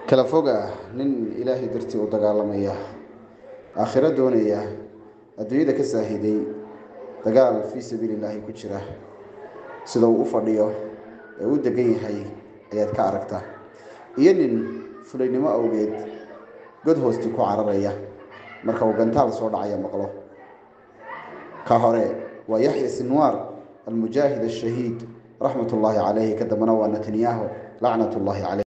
kala foga nin ilaahay dartii u dagaalamaya aakhiro doonaya adduunyada ka saahiday dagaal fii sabiili illaahi ku jira sida uu u fadhiyo ee u degan yahay ayaad ka aragtaa iyo nin fulaynimo awgeed god hoosti ku cararaya marka uu gantaal soo dhacaya maqlo ka hore waa yaxya sinwaar almujaahid ashahiid raxmat ullaahi calayhi ka dambana waa netanyahu lacnat ullaahi caleyh